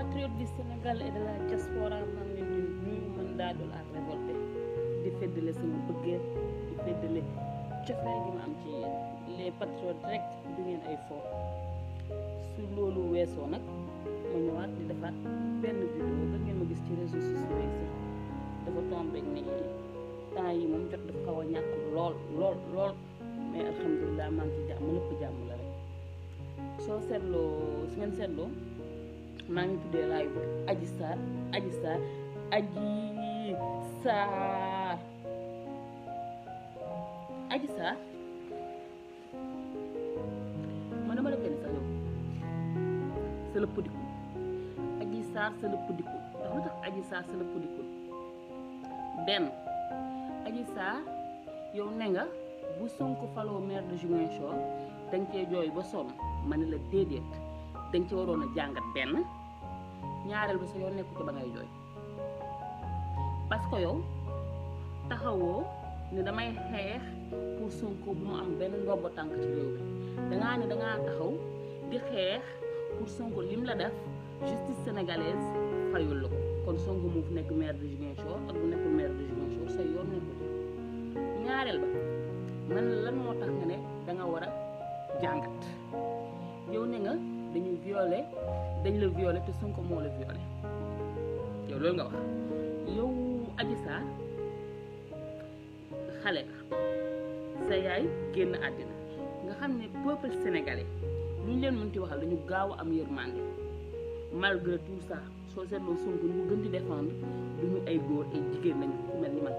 patriotes du Sénégal et de la diaspora maa ngi leen di nuyu man Dado la révolté di feddale sama bëggee di feddale cofeel gi ma am ci yéen les patriotes rek du ngeen ay fo su loolu weesoo nag ma ñëwaat di defaat benn vidéo ba ngeen ma gis ci réseaux sociaux yi sax dafa tombé ni temps yi moom jot dafa xaw a ñàkk lool lool lool mais alhamdulilah maa ngi ci jàmm lépp jàmm la rek soo seetloo su ngeen seetloo maa ngi tuddee laay bi aji saar aji saar aji saar aji saar man dama defee ni sax yow c'est le pëddiku aji saar c'est le pëddiku ndax lu tax aji saar c'est le pëddiku benn aji saar yow ne nga bu Sonko faloo maire de Ziguinchor danga cee jooy ba sonn ma ne la déedéet danga ci waroon a jàngat benn ñaareel ba sa yoon nekku ci ba ngay jooy parce que yow taxawoo ne damay xeex pour Sonko bu mu am benn ndombo tànk ci réew bi dangaa ne dangaa taxaw di xeex pour Sonko lim la def justice sénégalaise fayul la ko kon Sonko moo fi nekk maire de Ziguinchor ak bu nekkul maire de Ziguinchor sa yoon nekku ci ñaareel ba man lan moo tax nga ne danga war a jàngat yow ne nga dañu violé dañ la violé te Sonko moo la violé yow loolu nga wax yow Adji Sarr xale nga sa yaay génn àddina nga xam ne peuple sénégalais lu ñu leen mënti waxal dañu gaaw a am yërmande malgré tout ça soo seetloo Sonko ñu gën di défendre du ñu ay góor ay jigéen lañu ku mel ni man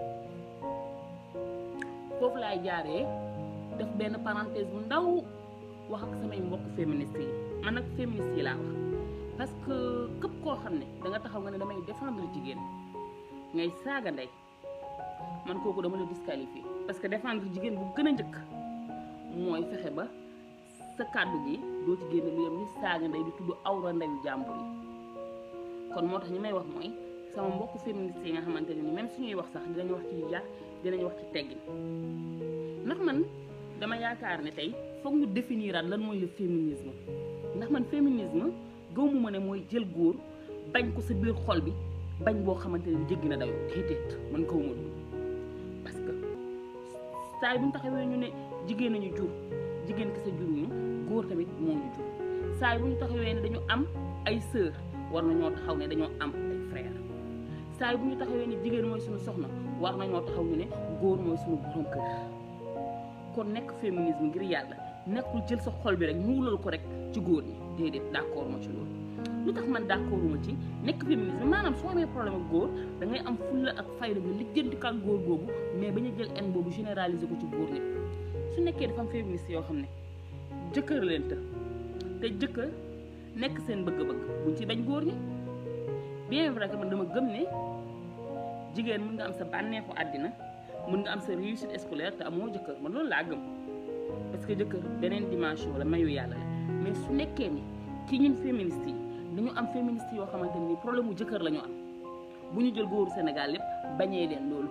foofu laay jaaree def benn parenthèse bu ndaw wax ak samay mbokk féministes yi man nag féministes yi laa wax parce que képp koo xam ne da nga taxaw nga ne damay défendre jigéen ngay saaga ndey man kooku dama la disqualifié parce que défendre jigéen bu gën a njëkk mooy fexe ba sa kàddu gi doo ci génne lu yem ni saaga ndey di tudd awra ndeyu jàmbur yi kon moo tax ñi may wax mooy sama mbokk féministes yi nga xamante ne ni même suñuy wax sax dinañ wax ci yar dinañ wax ci teggin ndax man dama yaakaar ne tey foog ñu définiraat lan mooy le féminisme ndax man féminisme gëwmu ma ne mooy jël góor bañ ko sa biir xol bi bañ boo xamante ne jéggi na dayoo déedéet man gëwuma loolu parce que saa bu ñu taxawee ñu ne jigéen nañu jur jigéen ki sa juruñu góor tamit moo ñu jur saa bu ñu taxawee ne dañu am ay sœur war nañoo taxaw ne dañoo am ay frère saa bu ñu taxawee ne jigéen mooy suñu soxna war nañoo taxaw ñu ne góor mooy suñu borom kër kon nekk féminisme ngir yàlla nekkul jël sa xol bi rek ñuulal ko rek ci góor ñi déedéet d'accord ma ci loolu lu tax man d'accorduma ci nekk féminisme maanaam soo amee problème ak góor da ngay am fulla ak fayda nga lijjanti ko ak góor googu mais bañ a jël en boobu généraliser ko ci góor ñi su nekkee dafa am féministe yoo xam ne jëkkër leen të te jëkkër nekk seen bëgg-bëgg buñ ci bañ góor ñi bien vrai que man dama gëm ne jigéen mën nga am sa bànneexu àddina mën nga am sa réussite scolaire te amoo jëkkër man loolu laa gëm parce que jëkkër beneen dimension la mayu yàlla la mais su nekkee ni ci ñun féministes yi dañu am féministes yoo xamante ni problème mu jëkkër la ñu am bu ñu jël góoru Sénégal lépp bañee leen loolu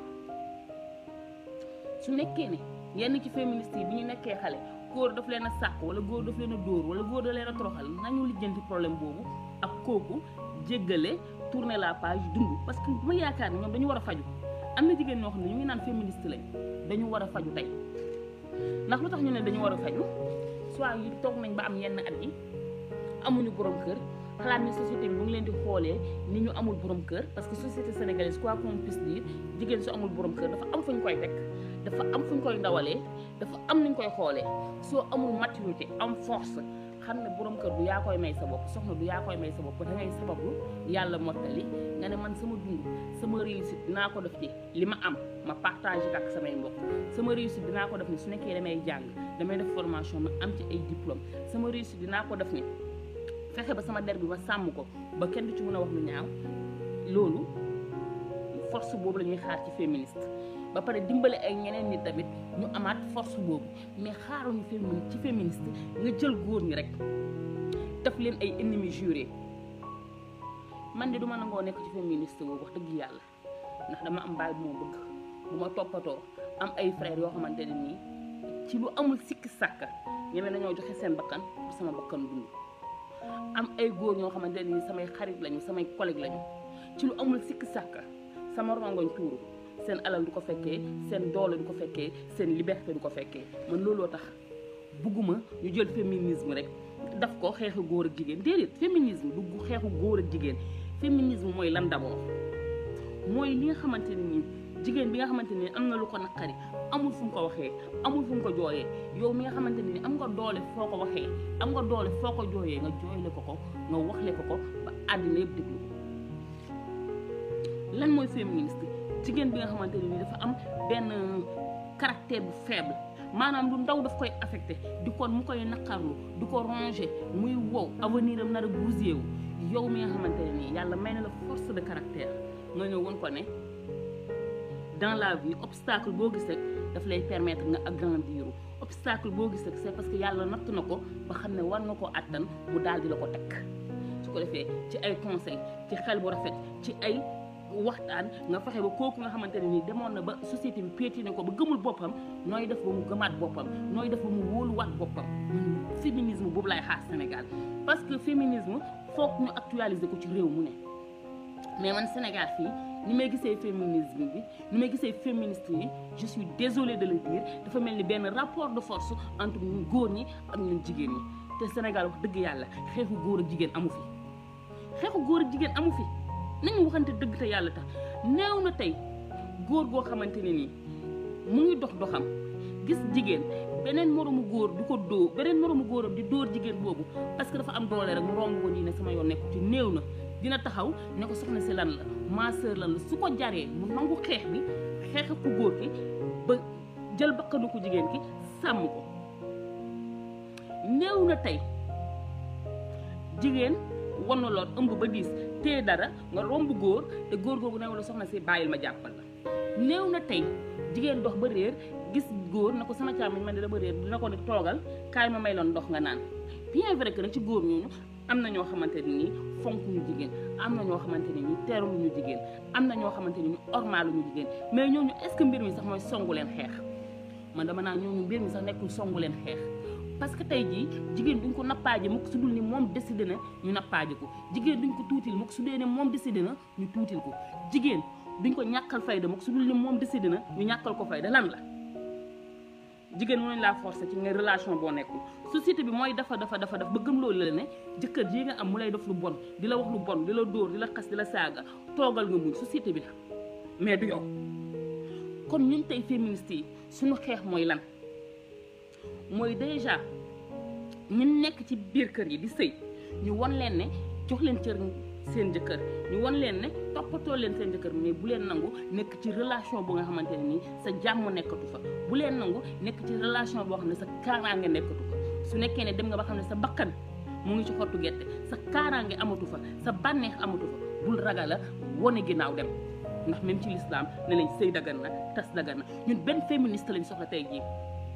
su nekkee ne yenn ci féministes yi bi ñu nekkee xale góor daf leen a sàkk wala góor daf leen a dóor wala góor da leen a toroxal nañu lijjanti problème boobu ak kooku jéggale tourner la page dund parce que ma yaakaar ne ñoom dañu war a faju am na jigéen ñoo xam ne ñu ngi naan féministe lañ dañu war a faju tey ndax lu tax ñu ne dañu war a faju soit yi toog nañ ba am yenn at yi amuñu borom kër xalaat ni société bi mu ngi leen di xoolee ni ñu amul borom kër parce que société sénégalaise quoi qu'on puisse dire jigéen su amul borom kër dafa am fu ñu koy teg dafa am fu ñu koy ndawalee dafa am nuñ koy xoolee soo amul maturité am force xam ne borom kër du yaa koy may sa bopp soxna du yaa koy may sa bopp da ngay sabablu yàlla mottali nga ne man sama dund sama réussite dinaa ko def ci li ma am ma partage ak samay mbokk sama réussite dinaa ko def ni su nekkee damay jàng damay def formation ma am ci ay diplôme sama réussite dinaa ko def ni fexe ba sama der bi ma sàmm ko ba kenn du ci mën a wax lu ñaaw loolu force boobu la ñuy xaar ci féministe ba pare dimbale ay ñeneen nit tamit ñu amaat force boobu mais xaaruñu fémini ci féministe nga jël góor ñi rek def leen ay ennemis jurés man de du ma nangoo nekk ci féministe boobu wax dëgg yàlla ndax dama am baay bu ma bëgg bu ma toppatoo am ay frères yoo xamante ne nii ci lu amul sikki sàkka ñeme nañoo joxe seen bakkan pour sama bakkan dund am ay góor ñoo xamante ni samay xarit lañu samay collègue lañu ci lu amul sikk sàkk sama rongoñ tuuru seen alal du ko fekkee seen doole du ko fekkee seen liberté du ko fekkee man looloo tax bugguma ñu jël féminisme rek daf ko xeexu góor ak jigéen déedéet féminisme du xeexu góor ak jigéen féminisme mooy lan d'abord mooy li nga xamante ne nii jigéen bi nga xamante ne am na lu ko naqari amul fu mu ko waxee amul fu mu ko jooyee yow mi nga xamante ne ni am nga doole foo ko waxee am nga doole foo ko jooyee nga jooyle ko ko nga waxle ko ko ba àddina yëpp déglu ko lan mooy féministe jigéen bi nga xamante ne ni dafa am benn caractère bu faible maanaam lu ndaw daf koy affecté di kon mu koy naqarlu di ko rongé muy wow avenir am nar a bousillé wu yow mi nga xamante ne nii yàlla may na la force de caractère nga ñëw woon ko ne dans la vie obstacle boo gis rek daf lay permettre nga agrandir obstacle boo gis rek c'est parce que yàlla natt na ko ba xam ne war nga ko àttan mu daal di la ko teg su ko defee ci ay conseil ci xel bu rafet ci ay waxtaan nga fexe ba kooku nga xamante ne nii demoon na ba société bi piétiné ko ba gëmul boppam nooy def ba mu gëmaat boppam nooy def ba mu wóoluwaat boppam man féminisme boobu laay xaar Sénégal parce que féminisme foog ñu actualiser ko ci réew mu ne mais man Sénégal fii ni may gisee féminisme bi ni may gisee féministe yi je suis désolée de le dire dafa mel ni benn rapport de force entre ñun góor ñi ak ñun jigéen ñi te Sénégal wax dëgg yàlla xeexu góor ak jigéen amu fi xeexu góor ak jigéen amu fi nañu waxante dëgg te yàlla tax néew na tey góor goo xamante ne nii mu ngi dox doxam gis jigéen beneen moroomu góor du ko dóor beneen moroomu góoram di dóor jigéen boobu parce que dafa am doole rek mu romb ko nii ne sama yoon nekku ci néew na dina taxaw ne ko soxna si lan la ma sœur lan la su ko jaree mu nangu xeex bi xeex ku góor ki ba jël bakkanu ko jigéen ki sàmm ko néew na tey jigéen wan na lool ëmb ba diis téye dara nga romb góor te góor googu ne la soxna si bàyyil ma jàppal la néew na tey jigéen dox ba réer gis góor na ko sama càmmiñ man de dama réer dina ko ne toogal kaay ma may loon ndox nga naan bien vrai que nag ci góor ñooñu am na ñoo xamante ne nii fonk ñu jigéen am na ñoo xamante ne nii teeru ñu jigéen am na ñoo xamante ne nii ormaalu ñu jigéen mais ñooñu est-ce que mbir mi sax mooy songu leen xeex man dama naa ñooñu mbir mi sax nekkul songu leen xeex parce que tey jii jigéen duñ ko nappaaje mukk su dul ni moom décidé na ñu nappaaje ko jigéen duñ ko tuutil mukk su dee ne moom décidé na ñu tuutil ko jigéen duñ ko ñàkkal fayda mukk su dul ni moom décidé na ñu ñàkkal ko fayda lan la jigéen mënuñ laa forcer ci nga relation boo nekkul société bi mooy dafa dafa dafa daf ba gëm loolu la ne jëkkër ji nga am mu lay def lu bon di la wax lu bon di la dóor di la xas di la saaga toogal nga muñ société bi la mais du yow kon ñun tey féministes yi suñu xeex mooy lan mooy déjà ñun nekk ci biir kër yi di sëy ñu won leen ne jox leen cër seen jëkkër ñu won leen ne toppatoo leen seen jëkkër mais bu leen nangu nekk ci relation bu nga xamante ne nii sa jàmm nekkatu fa bu leen nangu nekk ci relation boo xam ne sa kaaraange nekkatu fa su nekkee ne dem nga ba xam ne sa bakkan mu ngi ci xottu gerte sa kaaraange amatu fa sa bànneex amatu fa bul ragal a wone ginnaaw dem ndax même ci l'islam ne lañ sëy dagan na tas dagan na ñun benn féministe lañ soxla tey jii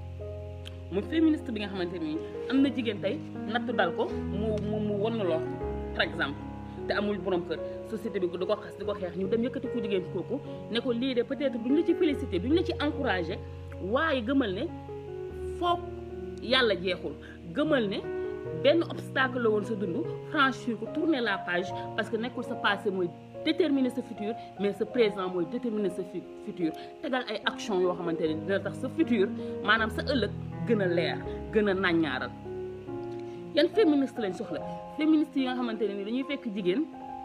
mu féministe bi nga xamante ni am na jigéen tey natt dal ko mu mu mu won na loo par exemple te amul borom kër société bi di ko xas di ko xeex ñu dem yëkkati ku jigéen kooku ne ko lii de peut-être duñ la ci félicité duñ la ci encouragé waaye gëmal ne foog yàlla jeexul gëmal ne benn obstacle la woon sa dund franchir ko tourner la page parce que nekkul sa passé mooy déterminer sa futur mais sa présent mooy déterminer sa futur tegal ay action yoo xamante ne dina tax sa futur maanaam sa ëllëg gën a leer gën a nàññaaral yan féministe lañ soxla féministe yi nga xamante ne ni dañuy fekk jigéen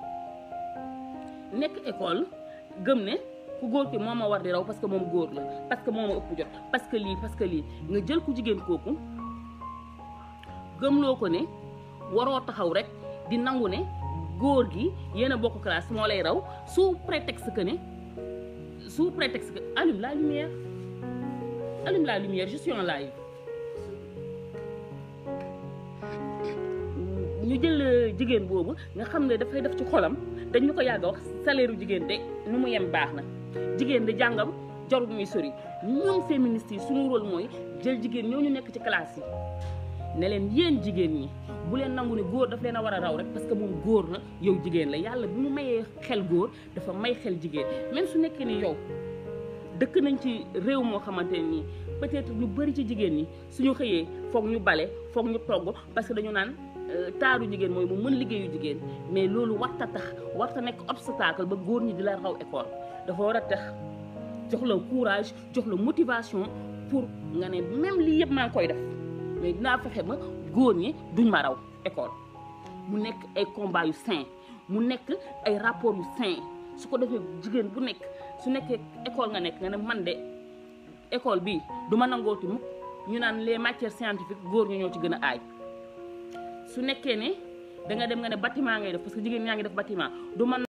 nekk école gëm ne ku góor ki moo ma war di raw parce que moom góor la parce que moo ma ëpp jot parce que lii parce que lii nga jël ku jigéen kooku gëmloo ko ne waroo taxaw rek di nangu ne góor gi yéen a bokk classe moo lay raw sous prétexte que ne sous prétexte que allume la lumière allume la lumière je suis en live ñu jël jigéen boobu nga xam ne dafay def ci xolam dañ ñu ko yàgg a wax salaire u jigéen de nu mu yem baax na jigéen di jàngam jarul muy sori ñun féministes yi suñu rôle mooy jël jigéen ñoo ñu nekk ci classe yi ne leen yéen jigéen ñi bu leen nangu ne góor daf leen a war a raw rek parce que moom góor la yow jigéen la yàlla bi mu mayee xel góor dafa may xel jigéen même su nekkee ni yow dëkk nañ ci réew moo xamante ne nii peut-être lu bari ci jigéen ñi suñu xëyee foog ñu bale foog ñu togg parce que dañu naan taaru jigéen mooy mu mën liggéeyu jigéen mais loolu warta tax warta nekk obstacle ba góor ñi di la raw école dafa war a tax jox la courage jox la motivation pour nga ne même lii yëpp maa ngi koy def mais dinaa fexe ba góor ñi duñ ma raw école mu nekk ay combat yu sain mu nekk ay rapport yu sain su ko defee jigéen bu nekk su nekkee école nga nekk nga ne man de école bii du ma nangooti mukk ñu naan les matières scientifiques góor ñu ñoo ci gën a aay su nekkee ne da nga dem nga ne bâtiment ngay def parce que jigéen ñaa ngi def bâtiment du man